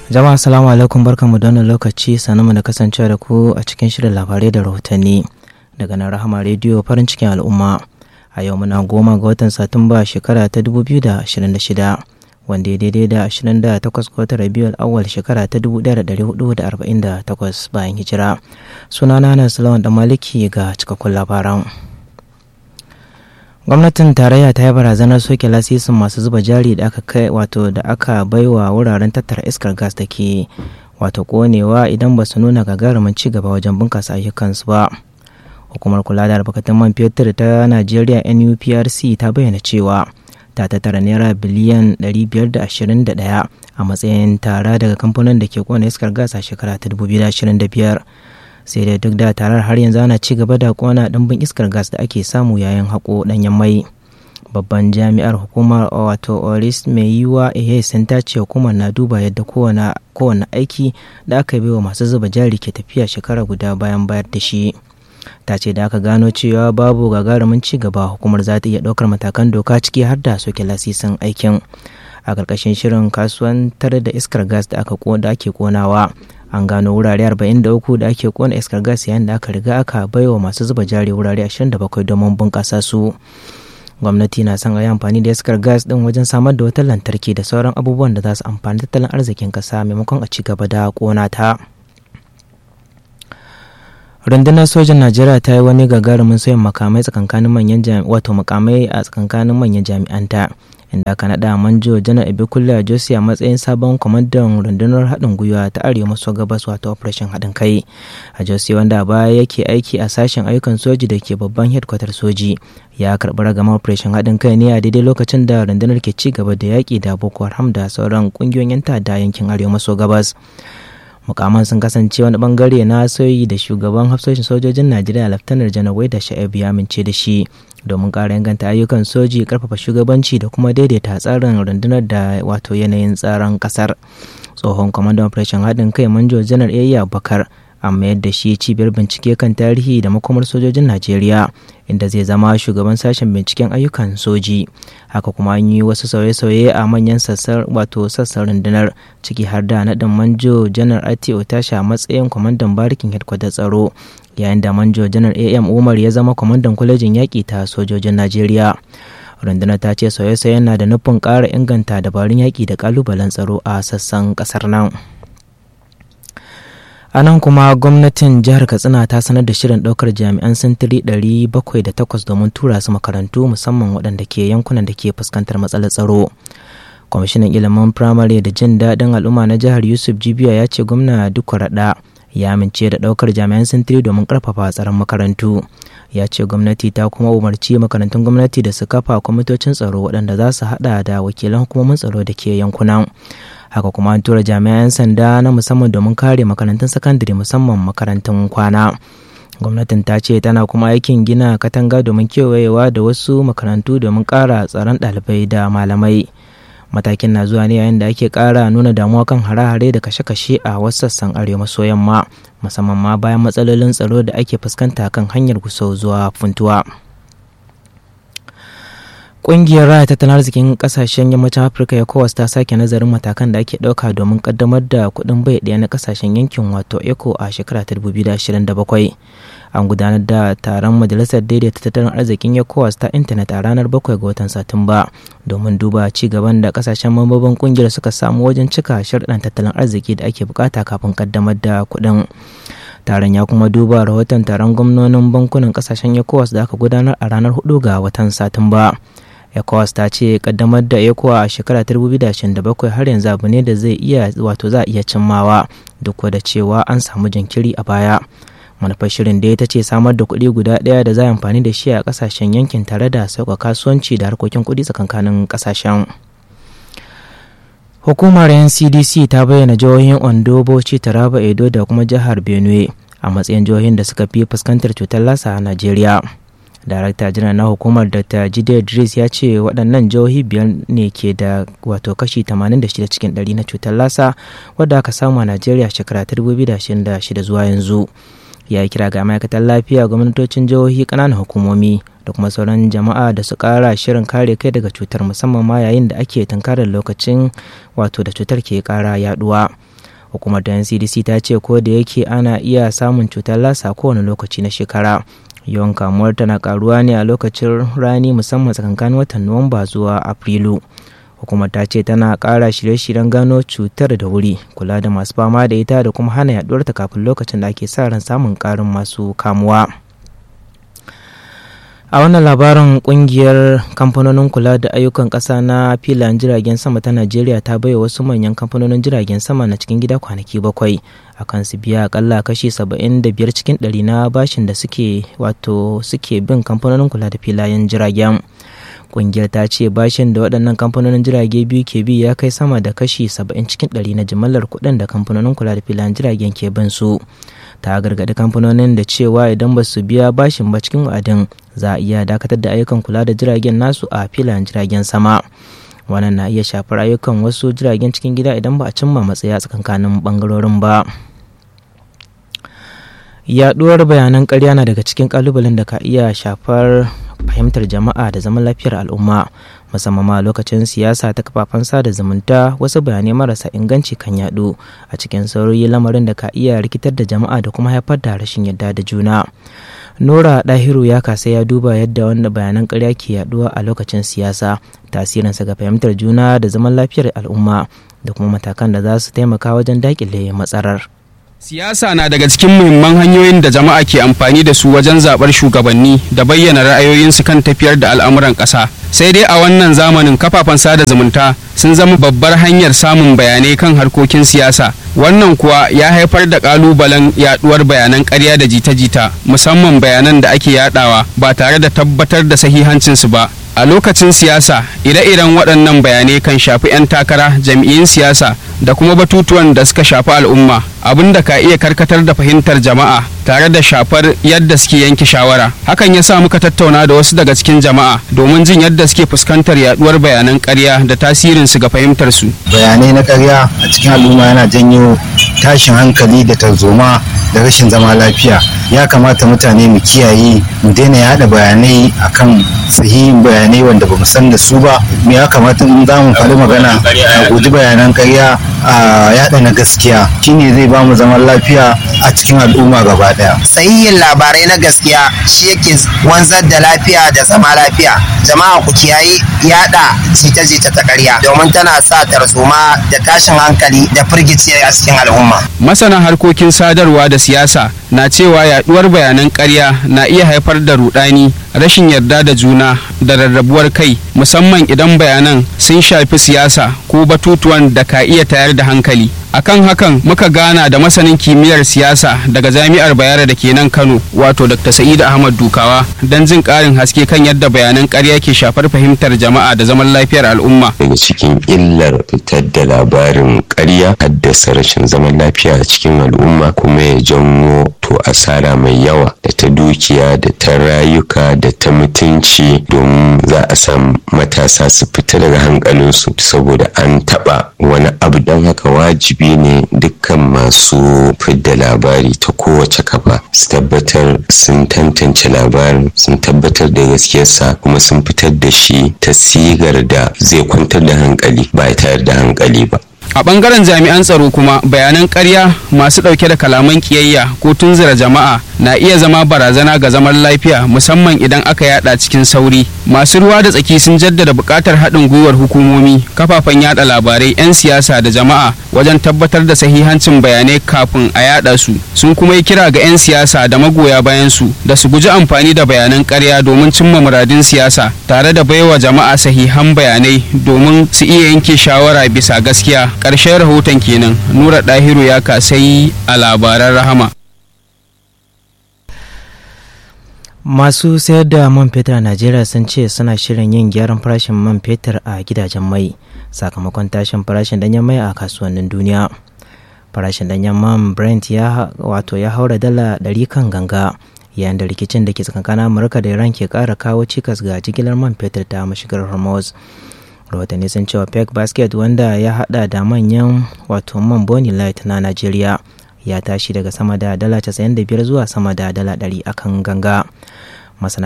Jama'a salamu alaikum barkanmu da wannan lokaci mu da kasancewa da ku a cikin shirin labarai da rahotanni daga nan rahama rediyo farin cikin al'umma a yau muna goma ga watan satumba shekara ta 2026 wanda ya daidai da 28 ga watan rabiul awwal shekara ta 1448 bayan hijira sunana na salawan da maliki ga cikakkun labaran gwamnatin tarayya ta yi barazanar soke lasisin masu zuba jari da aka kai wato da aka baiwa wuraren tattara iskar gas da ke wato konewa idan ba su nuna gagarumin ci gaba wajen bunkasa ayyukansu ba hukumar kula da albarkatun man fetur ta najeriya nuprc ta bayyana cewa ta tattara naira biliyan 521 a matsayin tara daga kamfanin da ke kona iskar gas a shekara ta 2025 sai dai duk da tarar har yanzu ana ci gaba da kona ɗimbin iskar gas da ake samu yayin haƙo ɗanyen mai babban jami'ar hukumar wato oris mai yiwa sun ta ce hukumar na duba yadda kowane aiki da aka yi wa masu zuba jari ke tafiya shekara guda bayan bayar da shi ta ce da aka gano cewa babu gagarumin ci gaba hukumar za ta iya ɗaukar matakan doka ciki har da soke lasisin aikin a ƙarƙashin shirin kasuwantar da iskar gas da aka da ake konawa an gano wurare 43 da ake kona iskar gas yayin da aka riga aka baiwa masu zuba jari wurare 27 domin bunƙasa su gwamnati na son a yi amfani da iskar gas din wajen samar da wutar lantarki da sauran abubuwan da za su amfani tattalin arzikin ƙasa maimakon a ci gaba da kona ta rundunar sojan najeriya ta yi wani gagarumin sayin makamai tsakankanin manyan wato makamai a tsakankanin manyan jami'anta inda aka naɗa manjo janar ibikulla a josi a matsayin sabon kwamandan rundunar haɗin gwiwa ta arewa maso gabas wato operation haɗin kai a josi wanda a baya yake aiki a sashen ayyukan soji da ke babban headquarter soji ya karɓi ragamar operation haɗin kai ne a daidai lokacin da rundunar ke ci gaba da yaƙi da boko haram da sauran ƙungiyoyin 'yan ta'adda yankin arewa maso gabas mukaman sun kasance wani bangare na soyi da shugaban hafsoshin sojojin najeriya laftanar janar da sha'ib ya amince da shi domin ƙara inganta ayyukan soji karfafa shugabanci da kuma daidaita tsarin rundunar da wato yanayin tsaron ƙasar tsohon kwamandan operation haɗin kai manjo janar yayya bakar an mayar da shi cibiyar bincike kan tarihi da makomar sojojin najeriya inda zai zama shugaban sashen binciken ayyukan soji haka kuma an yi wasu sauye-sauye a manyan sassan wato sassan rundunar ciki har da naɗin manjo janar ati otasha matsayin kwamandan barikin hedkwatar tsaro yayin da manjo janar am umar ya zama kwamandan kwalejin yaƙi ta sojojin najeriya rundunar ta ce sauye-sauyen na da nufin ƙara inganta dabarun yaƙi da ƙalubalen tsaro a sassan ƙasar nan. a nan kuma gwamnatin jihar katsina ta sanar da shirin ɗaukar jami'an sintiri 708 domin tura su makarantu musamman waɗanda ke yankunan da ke fuskantar matsalar tsaro kwamishinan ilimin firamare da jin daɗin al'umma na jihar yusuf jibiya ya ce gwamna duk raɗa ya amince da ɗaukar jami'an sintiri domin ƙarfafa tsaron makarantu ya ce gwamnati ta kuma umarci makarantun gwamnati da su kafa kwamitocin tsaro waɗanda za su haɗa da wakilan hukumomin tsaro da ke yankunan haka kuma an tura jami'an sanda na musamman domin kare makarantun sakandare musamman makarantun kwana gwamnatin ta ce tana kuma aikin gina katanga domin kewayewa da wasu makarantu domin ƙara tsaron ɗalibai da malamai matakin na zuwa ne yayin da ake ƙara nuna damuwa kan hare-hare da kashe-kashe a wasu sassan arewa maso yamma musamman ma bayan matsalolin tsaro da ake fuskanta kan hanyar gusau zuwa funtuwa. Ƙungiyar raya tattalin arzikin ƙasashen yammacin Afirka ECOWAS ta sake nazarin matakan da ake ɗauka domin ƙaddamar da kuɗin bai ɗaya na ƙasashen yankin wato ECO a shekara ta 2027. An gudanar da taron Majalisar Daidaita Tattalin Arzikin ECOWAS ta intanet a ranar 7 ga watan Satumba domin duba ci gaban da ƙasashen mambobin ƙungiyar suka samu wajen cika sharɗan tattalin arziki da ake bukata kafin ƙaddamar da kuɗin. taron ya kuma duba rahoton taron gwamnonin bankunan ƙasashen ECOWAS da aka gudanar a ranar 4 ga watan Satumba. ecowas ta ce kaddamar da ecowa a shekara 2027 har yanzu abu ne da zai iya wato za a iya cimmawa duk da cewa an samu jinkiri a baya manufar shirin da ta ce samar da kuɗi guda ɗaya da za a amfani da shi a ƙasashen yankin tare da sauƙa kasuwanci da harkokin kuɗi tsakankanin ƙasashen hukumar ncdc ta bayyana jihohin ondo bauchi taraba edo da kuma jihar benue a matsayin jihohin da suka fi fuskantar cutar lasa a najeriya darakta janar na hukumar dr jide idris ya ce waɗannan jihohi biyar ne ke da wato kashi 86 cikin 100 na cutar lasa wadda aka samu a najeriya shekara 2026 zuwa yanzu ya yi kira ga ma'aikatan lafiya gwamnatocin jihohi ƙananan hukumomi da kuma sauran jama'a da su kara shirin kare kai daga cutar musamman ma yayin da ake tunkarar lokacin wato da cutar ke kara yaduwa hukumar da ncdc ta ce ko da yake ana iya samun cutar lasa kowane lokaci na shekara yawan kamuwar tana karuwa ne a lokacin rani musamman tsakankanin watan nuwamba zuwa afrilu hukumar ta ce tana ƙara shirye-shiryen gano cutar da wuri kula da masu fama da ita da kuma hana yaduwarta kafin lokacin da ake sa ran samun ƙarin masu kamuwa a wannan labarin kungiyar kamfanonin kula da ayyukan ƙasa na filayen jiragen sama ta najeriya ta baiwa wasu manyan kamfanonin jiragen sama na cikin gida kwanaki bakwai akan su biya akalla kashi 75 cikin ɗari na bashin da suke wato suke bin kamfanonin kula da filayen jiragen kungiyar ta ce bashin da waɗannan kamfanonin jirage biyu ke bi ya kai sama da kashi 70 cikin ɗari na jimillar kuɗin da kamfanonin kula da filayen jiragen ke bin su ta gargaɗi kamfanonin da cewa idan ba su biya bashin ba cikin wa'adin za a iya dakatar da ayyukan kula da jiragen nasu a filayen jiragen sama wannan na iya shafar ayyukan wasu jiragen cikin gida idan ba a cimma matsaya tsakankanin bangarorin ba yaduwar bayanan karya na daga cikin kalubalen da ka iya shafar fahimtar jama'a da zaman lafiyar al'umma musamman ma lokacin siyasa ta kafafen sada zumunta wasu bayanai marasa inganci kan yadu a cikin sauri lamarin da ka iya rikitar da jama'a da kuma haifar da rashin yadda da juna nora dahiru ya kasa ya duba yadda wanda bayanan karya ke yaduwa a lokacin siyasa tasirinsa ga fahimtar juna da zaman lafiyar al'umma da kuma matakan da za su taimaka wajen dakile matsalar Siyasa na daga cikin muhimman hanyoyin da jama'a ke amfani da su wajen zaɓar shugabanni da bayyana ra'ayoyinsu kan tafiyar da al'amuran ƙasa. Sai dai a wannan zamanin kafafen sada zumunta sun zama babbar hanyar samun bayanai kan harkokin siyasa. Wannan kuwa ya haifar da ƙalubalen yaɗuwar bayanan ƙarya da jita-jita, musamman bayanan da ake yaɗawa ba tare da tabbatar da sahihancinsu ba. A lokacin siyasa, ire-iren waɗannan bayanai kan shafi 'yan takara, jam'iyyun siyasa da kuma batutuwan da suka shafi al'umma, abin da ka iya karkatar da fahimtar jama'a tare da shafar yadda suke yanke shawara. Hakan ya sa muka tattauna da wasu daga cikin jama'a domin jin yadda suke fuskantar yaduwar bayanan ƙarya da tasirinsu ga fahimtar su. Bayanai na ƙarya a cikin al'umma yana janyo tashin hankali da tarzoma da rashin zama lafiya. Ya kamata mutane mu kiyaye mu daina yada bayanai akan sahihin bayanai wanda ba mu san da su ba. Me ya kamata in za mu faɗi magana a guji bayanan ƙarya a yada na gaskiya shine zai ba mu zaman lafiya a cikin al'umma gaba daya. Sahihin labarai na gaskiya shi yake wanzar da lafiya da zama lafiya. Jama'a ku kiyaye yada jita-jita ta ƙarya domin tana sa tarzoma da tashin hankali da firgici a cikin al'umma. Masana harkokin sadarwa da siyasa na cewa yaduwar bayanan ƙarya na iya haifar da rudani, rashin yarda da juna da rarrabuwar kai musamman idan bayanan sun shafi siyasa ko batutuwan da ka iya tayar da hankali. akan hakan muka gana da masanin kimiyyar siyasa daga jami'ar bayero da ke nan kano wato dr sa'id ahmad dukawa don jin karin haske kan yadda bayanan karya ke shafar fahimtar jama'a da zaman lafiyar al'umma daga cikin illar fitar da labarin karya haddasa rashin zaman lafiya a cikin al'umma kuma ya janwo to asara mai yawa da ta dukiya da ta rayuka da ta mutunci domin za a samu matasa su fita daga hankalinsu saboda an taba wani abu don haka wajibi wajibi ne dukkan masu fidda labari ta kowace kafa su tabbatar sun tantance labarin sun tabbatar da gaskiyarsa kuma sun fitar da shi ta sigar da zai kwantar da hankali ba tayar da hankali ba a bangaren jami'an tsaro kuma bayanan ƙarya masu ɗauke da kalaman ƙiyayya ko tunzura jama'a na iya zama barazana ga zaman lafiya musamman idan aka yada cikin sauri masu ruwa da tsaki sun jaddada buƙatar haɗin gwiwar hukumomi kafafen yada labarai 'yan siyasa da jama'a wajen tabbatar da sahihancin bayanai kafin a yada su sun kuma yi kira ga 'yan siyasa da magoya bayan su da su guji amfani da bayanan ƙarya domin cimma muradin siyasa tare da baiwa jama'a sahihan bayanai domin su iya yanke shawara bisa gaskiya ƙarshen rahoton kenan nura ɗahiru ya kasai a labaran rahama masu sayar da man fetur a najeriya sun ce suna shirin yin gyaran farashin man fetur a gidajen mai sakamakon tashin farashin danyen mai a kasuwannin duniya farashin danyen man brent ya wato ya haura dala 100 kan ganga yayin da rikicin da ke tsakankanin amurka da iran ke kara kawo cikas ga jigilar man fetur ta mashigar hormuz rahotanni sun cewa peg basket wanda ya hada da manyan wato man boni light na najeriya ya tashi daga sama da dala 95 zuwa sama da dala 100 akan ganga masana